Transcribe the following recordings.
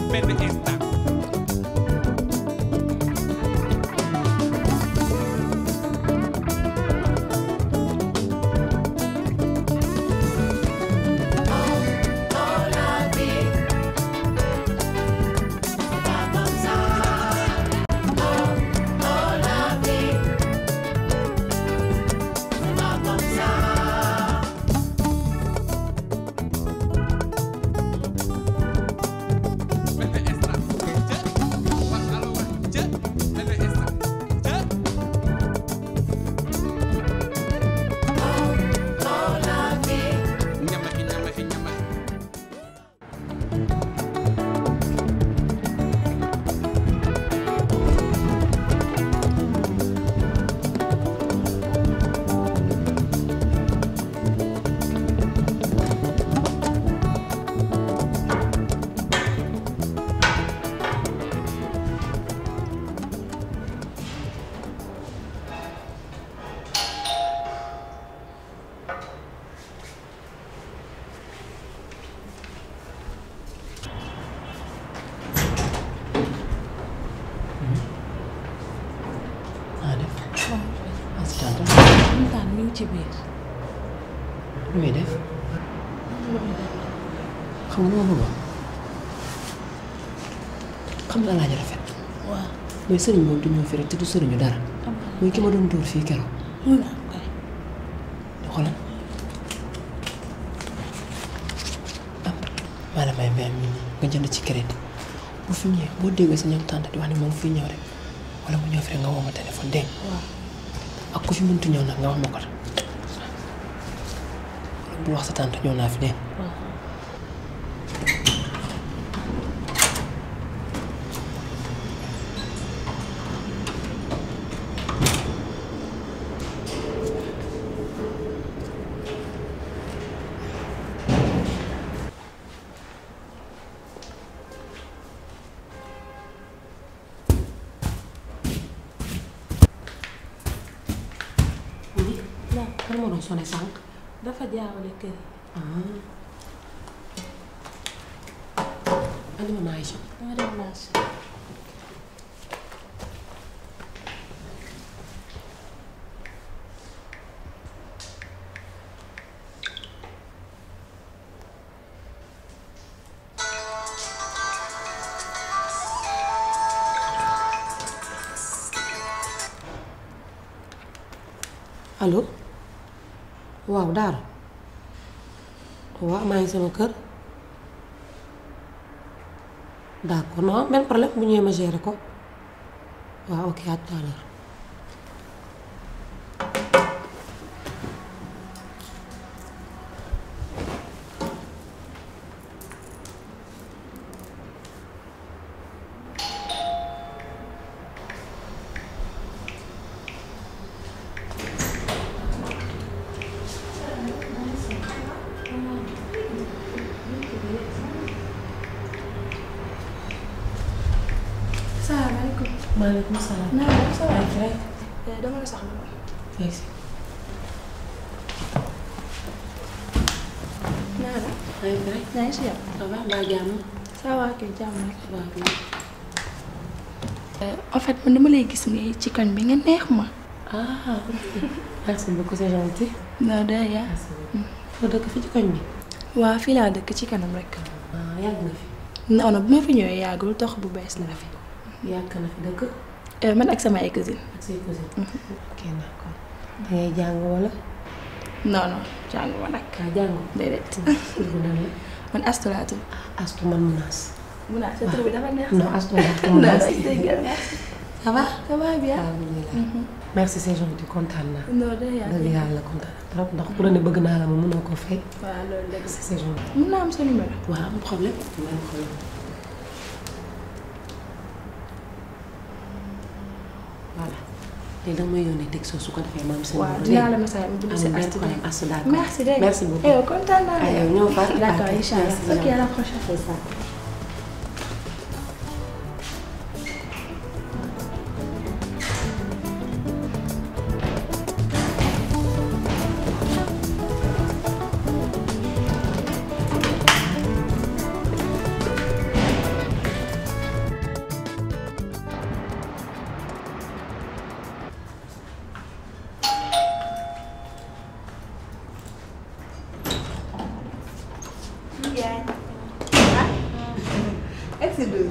benn instant benn instant jë wax alo wax jë benn instant jë ñamaxi ñamaxi ñamaxi ah def assistante kontaan mi ngi ci biir. lu muy def xam nga lu ma bëggoon xam nga alaaji rafet waaw. mooy sëriñ moom du ñëw fi rek te du sëriñu dara mooy ki ma doon dóor fii keroog mun naa ko kay. xoolal am maa la may vingt mille nga jënd ci crédit bu fi ñëwee boo déggee sa ñoom tànt di wax ne moom fi ñëw rek wala mu ñëw fi rek nga woo ma téléphone dégg nga waaw. ak ku fi mëntu ñëw nag nga wax ma ko bu wax sa tante ñëw naa fi dégg nga waaw. non kan moo doon sonné sànq dafa jaawale kër yi. andi ma maa Aïcha dama dem marché. allo waaw Daara waaw maa ngi sama kër d'accord non benn problème bu ñëwee ma gérer ko waaw ok à tout à l'heure salaamaaleykum. maaleykum salaam. naa la ça va. rek Eh, dama la soxla woon. rek si. naa la. rek rek yaa ngi si yow. ça va mbaa jàmm. ça va kay jàmm rek. waaw kay. en fait man dama lay gis nii ci koñ bi nga neex ma. ah ok merci beaucoup c'est gentil. non de yaa. merci beaucoup. foo dëkk fi ci koñ bi. waa fii laa dëkk ci kanam rek. ah yàgg nga fi. non non bu ma fi ñëwee yàggul tox bu bees la fi. yàgg na fi dëkk. Eh, man ak sama ay cousine. ak say cousine. ok d'accord. da ngay jàng wala. non non jàngu ma nag. kaa jàng. déedéet. tur bi nan la. man Astou laa tudd. astu man munaas. mun naa sa tur bi dafa neex. non astu laa non munaas. non dégg nga merci. ça va. ça va bien. alhamdulilah. merci c'est gentil kontaan naa. non de yaa. dëgg yàlla kontaan naa trop ndax ku la ne bëgg naa la ma mënoo koo fay. waaw loolu dëgg la. c'est gentil. mun naa am sa numéro. waaw am problème. am problème. voilà léegi danga may yónnee texto su ko defee maam seen waaw dinaa la message mu bind si amul benn Astou problème Astou d'accord merci dégg nga. merci beaucoup yow kontaan naa Ay, yow ñëw fa. d'accord Ok, incha allah merci, ok à la prochaine. c'est ça. yaay. ah. egg si douze.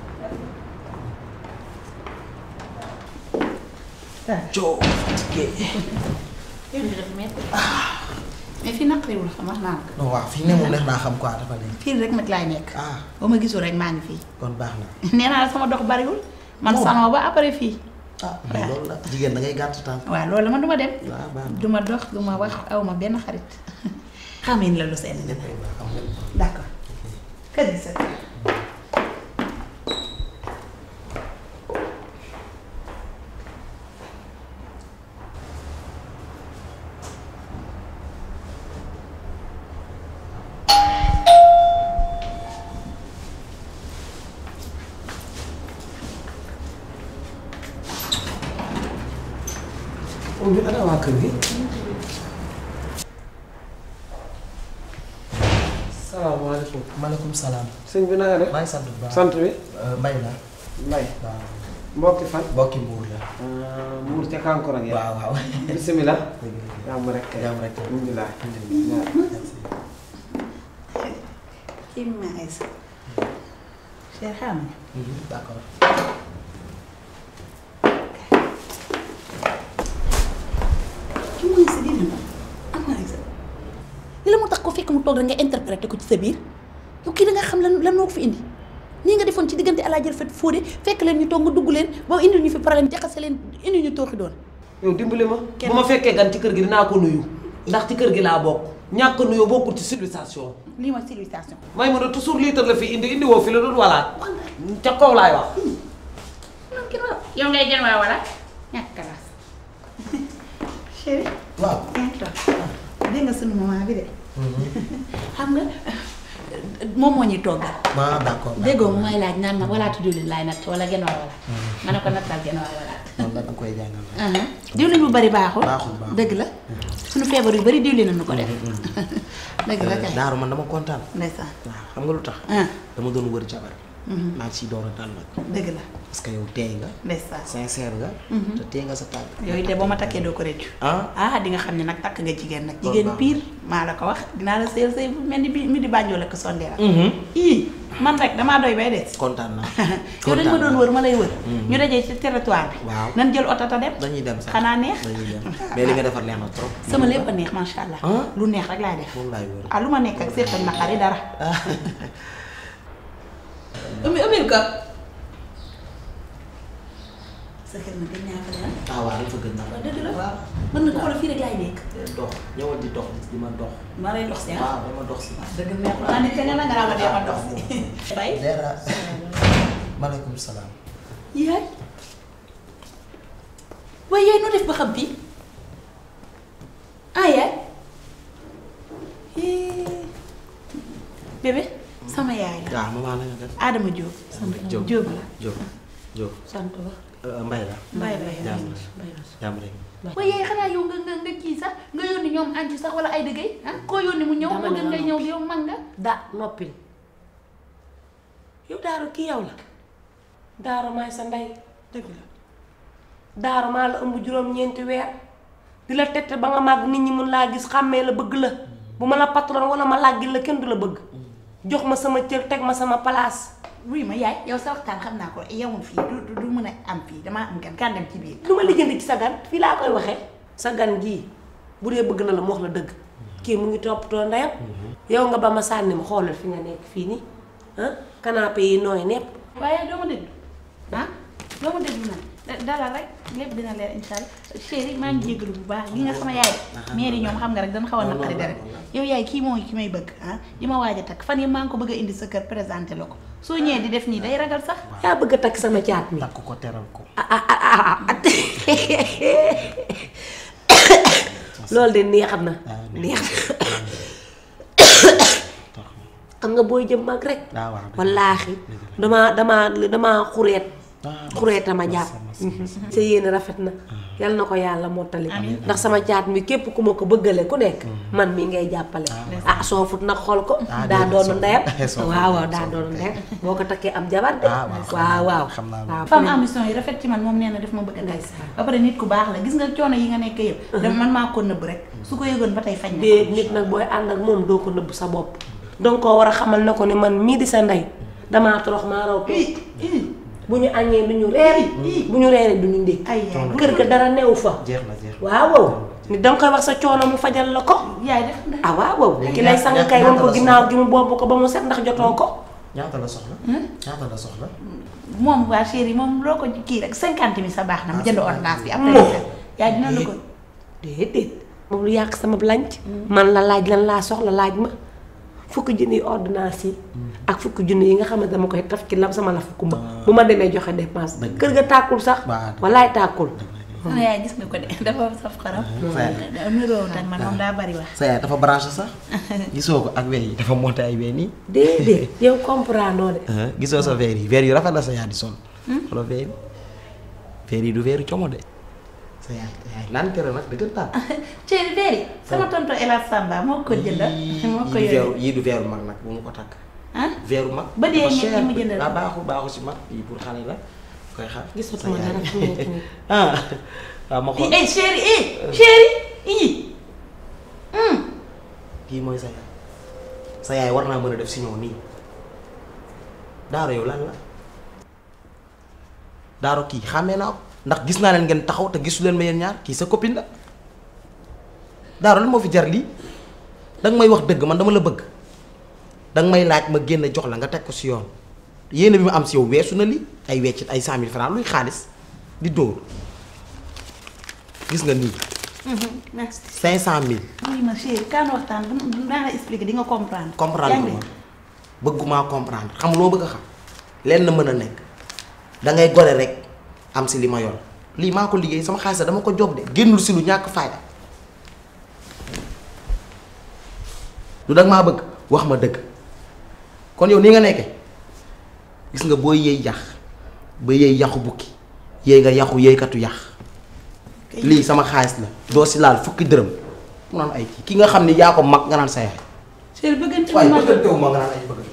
coow fatigué. yow mii dafa métti. mais fii naqariwul xam wax naa ko. non waaw fii ne moom neex naa xam quoi dafa nekk. fii rek nag laay nekk. ah ba ma gisul rek maa ngi fii. kon baax na. nee naa la sama dox bariwul. man Moom. salon ba après fii. ah mais loolu la jigéen da ngay gàtt tànk. waaw loolu la man du ma dem. waaw baax na. du ma dox du ma wax aw ma benn xarit. xamee ni la lu seen léppay baax am nga. d'accord. kër gi sa kër. moom bi ana waa kër gi. salaamaaleykum. maaleykum salaam. sëñ bi na nga def. maa ngi sant bu baax. sant bi. Mbay la. Mbay. waaw. mbokki fan. mbokki mbuur la. Mbuur ca Kankourang ya. waaw waaw. bisimilah. dëgg la. jàmm rek kay. jàmm rek. alhamdulilah. kii ma ay sa. Cheikh xam nga. d'accord. ki mooy sa dina ma am na ay sa. li la mu tax ko fekk mu toog rek nga interprété ko ci sa biir yow kii da nga xam lan lan moo ko fi indi nii nga defoon ci diggante Alaaji Rafet Fodé fekk leen ñu toog nga dugg leen ba indi ñu fi problème jaxase leen indi ñu tooxi doon. yow dimbali ma bu ma fekkee gan ci kër gi dinaa ko nuyu ndax ci kër gi laa bokk ñàkk nuyoo bokkul ci civilisation lii mooy civilisation. may mën a toujours liitar la fi indi indi woo fi la doon walaat ca kaw laay wax yow ngay jën waa wala ñàkk kalaas. chéri waaw. yaa ngi toog dégg nga sunu maman bi de. xam nga moom moo ñuy toggal. ah d'accord. déggoo mu may laaj naan ma walaatu diwlin laay natt wala genn waa walaat. ma ne ko nattal genn waa walaat. loolu la da koy jàngal. diwlin bu bari baaxul. Baaxul, baaxul. dëgg la suñu feebar yu bari diwlin nañu ko def. dëgg la kay Daaru man dama kontaan. ndeysaan. waaw xam nga lu tax. ah dama doon wër jabar. maa ngi ciy door a dal nag. dëgg la parce que yow teey nga. ndeysaan. sincère nga. te teey nga sa tànk. yooyu de boo ma takkee doo ko rëccu. ah. ah di nga xam ne nag takk nga jigéen nag. Loolu jigéen baax na. pire maa la ko wax dinaa la sëyal sëy bu mel ni bi mi di bànjoo la ko sondeel. ii man rek damaa doy bay des. kontaan naa. yow dañ ma doon wër ma lay wër. ñu dajee ci territoire bi. Waaw. nan jël oto ta dem. dañuy dem sax xanaa neex. dañuy dem mais li nga defar neex na trop. sama lépp a neex macha allah. Ah. lu neex rek laay def. moom laay wër. ah lu ma nekk ak seetal na xari dara. umi umil ko. sa kër na gën ñaa fa dara. ah waaw dafa gën naa. waaw dëgg la waaw. mën na ko xoolal fii rek laay nekk. dox ñëwal di dox di ma dox. maa lay dox si ah. waaw dama dox si. dëgg neex naa nit ka nga nga naa ma dee ma dox si. bay. dara. maaleykum salaam. yaay. waaye yaay noo def ba xam fii. ah yaay. Eh. bébé. sama yaay la. waaw maman la nga def. Adama Diop. sant Diop Diop la. Diop Diop. sant la. Mbay la. Mbaye Mbaye jàmm jàmm rek. waaye yaay xanaa yow nga nga nga kii sax nga yónni ñoom anci sax wala ay dëggay ah koo yónni mu ñëw Dama moo ne gën la ngay ñëw yow mag nga. da noppil yow daaru kii yow la daaru maay sa ndey dëgg la. daaru maa la ëmb juróom-ñeenti weer di la tette ba nga màgg nit ñi mun laa gis xàmmee la bëgg la bu ma la patron wala ma làggil la kenn du la bëgg jox ma sama cër teg ma sama place wuy ma yaay yow sa waxtaan xam naa ko yewul fii du du du mën a am fii damaa am gan kan dem ci biir. lu ma lijjanti ci sa gan fii laa koy waxee sa gan gii bu dee bëgg na la mu wax la dëgg kii mu ngi toppatoo ndeyam yow nga ba ma sànni ma xoolal fi nga nekk fii nii ah canapé yi nooy nepp waaye doo ma déglu ah doo ma déglu nag da- dalal rek lépp dina leer incha allah chéri maa ngi jégalu bu baax gi nga sama yaay de mairie ñoom xam nga rek dañ xaw a naqari dara yow yaay kii mooy ki may bëgg ah di ma waaj a takk fan yi maa ngi ko bëgg a indi sa kër présenté la ko soo ñëwee di def nii day ragal sax yaa bëgg a takk sama caat mi takk ko teral ko. ah ah ah ah ah loolu de neex na neex na xam nga booy jëm mag rek ah waaw dëgg la. wallaahi damaa damaa damaa xureet Ah, xureet a ma massa, jàpp massa, sa yéene rafet na yal na ko yàlla mottali ndax sama caat mi képp ku ma ko bëggale ku nekk man mi ngay jàppale ah soofut nag xool ko Ah, daa déedéet, doonu soofut. ndeyam Soofut, waaw waaw daa soofut. doonu ndeyam boo ko takkee am jabar de Ah, waaw, xam waaw naa waaw xam naa waaw femme ambition yi rafet ci man moom nee na daf ma bëgg a ndey ba pare nit ku baax la gis nga coono yi nga nekk yëpp dama man maa ko nëbb rek su ko yëgoon ba tey fañ na dee nit nag booy ànd ak moom doo ko nëbb sa bopp danga koo war a xamal na ko ni man mii di sa ndey damaa torox maa raw toog bu ñu añee du ñu reer bu ñu reeree du ñu ndékki ay yaay kër ga dara newu fa jeex na jeex waaw waaw ni danga koy wax sa coono mu fajal la ko yaay def nga ah waaw waaw Léegi ki lay ñaata- sang ñaata- kay wan ko ñaata la ginnaaw gi mu boobu ko ba mu set ndax jotoo ko ñaata la soxla ñaata la soxla moom waa chéri moom loo ko kii rek cinquante mille sa baax na mu jënd ordonnance bi après Moom. yaay dina la ko déedéet moom lu yàq sama lanc man la laaj lan laa soxla laaj ma fukki junni ordonnance yi ak fukki junni yi nga xam ne dama koy taf ci lam sama la fukk ma bu ma demee joxe dépense kër ga tàkkul sax Waaw. walaay tàkkul sama yaay gis nga ko de dafa saf xaram niroo tak man moom daa bari wax sa yaay dafa branché sax gisoo ko ak weer yi dafa monté ay weer nii déedéet yow comprendre de gisoo sa weer yi weer yu rafet la sa yaay di sol xoolal weer yi weer yi du weeru como de sa yaay sa yaay lan tere nag dëgg taan chéri veeri sama tonto Ela Samba moo ko jëndal moo ko yii du weeru yore yii du weeru mag nag bu mu ko takk ah weeru mag Ba dee dafa ñett yi cher. mu jëndal daa ko. baaxul baaxul si mag yii pour xale la koy xaar gisatuma sa yaay. dara fi mu nekk nii. ah waaw ma xool eh chéri eh chéri ii kii mooy sa yaay sa yaay war naa mën a def si ñëw nii daaro yow lan la daaro kii xàmmee naa ko ndax gis naa leen ngeen taxaw te gisu leen ma yéen ñaar kii sa copine la daaro lan moo fi jar lii danga may wax dëgg man dama la bëgg danga may laaj ma génn jox la nga teg ko si yoon yéene bi ma am si yow weesu na li ay weccit ay cent mille francs luy xaalis di dóor gis nga nii merci cinq cent mille oui ma chéri kaan waxtaan daa la expliquer di nga comprendre comprendre yaa ngi ma bëgguma comprendre xam loo bëgg a xam lenn mën a nekk da ngay gore rek am si li ma yor lii maa ko liggéey sama xaalis dama ko job de génnul si lu ñàkk fayda lu dag maa bëgg wax ma dëgg kon yow ni nga nekke gis nga booy yëy yax ba yëy yaxu bukki yëy nga yaxu yëykatu yax lii sama xaalis la doo si laal fukki dërëm mu naan ay kii ki nga xam ni yaa ko mag nga naan sa yaay chéri bëggante waaye ma bëggantewu ma nga naan ay bëgg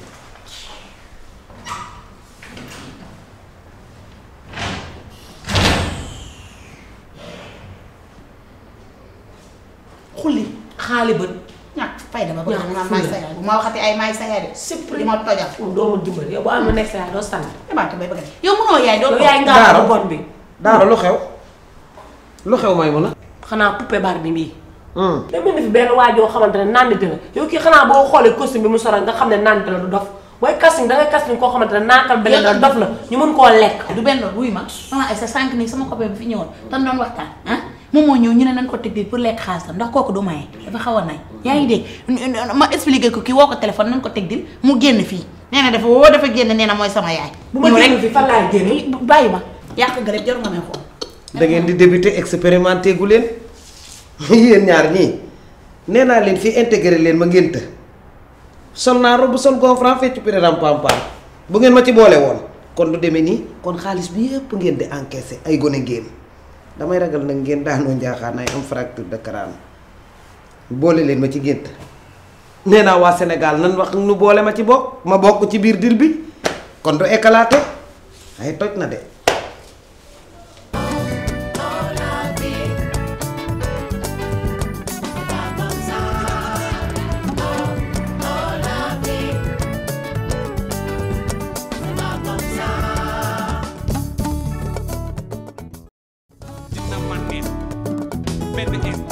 xulli xaali bët ñàkk fayda ba bëgg Ñàkk naan maay sa yaay bu ma waxati ay maay sa yaay de di ma tojal doo ma dimbali yow bu amee nekk sa yaay doo sant demaate bay bëgg yow mënoo yaay doo yow yaay Daara. ngaa bu bon bi daara lu xew lu xew may mun a xanaa poupée Barbie bii dama ne fi benn waajoo xamante ne nandite la yow kii xanaa boo xoolee costume bi mu solo nga xam ne nandite la du dof booy casting da ngay casting koo xamante ne naakal beneen la dof la ñu mën koo lekk du benn loolu wuy ma maman ay sa sànq nii sama copain bi fi ñëwoon tan doon waxtaan ah moom moo ñëw ñu ne nañ ko teg pour lekk xaalisam ndax kooku du maye dafa xaw a nay yaa ngi dégg ma expliqué ko kii woo ko téléphone nañ ko teg dil mu génn fii nee na dafa woo dafa génn nee na mooy sama yaay bu ma ñëw génn fi fan laay génn bàyyi ma yàq nga rek jaru nga may xool da ngeen di débuter expérimenté gu leen yéen ñaar ñii nee naa leen fii intégré leen ma ngénta sol naa robe sol gonfran fecc pireram pampam bu ngeen ma ci boole woon kon du demee nii kon xaalis bi yëpp ngeen di encaissé ay gone ngeen damay ragal nag ngeen daanoo njaaxaan ay am fracture de crâne boole leen ma ci gént nee naa waa Sénégal nan wax nu boole ma ci bokk ma bokk ci biir dil bi kon du éclaté ay toj na de dina ma neex benn instant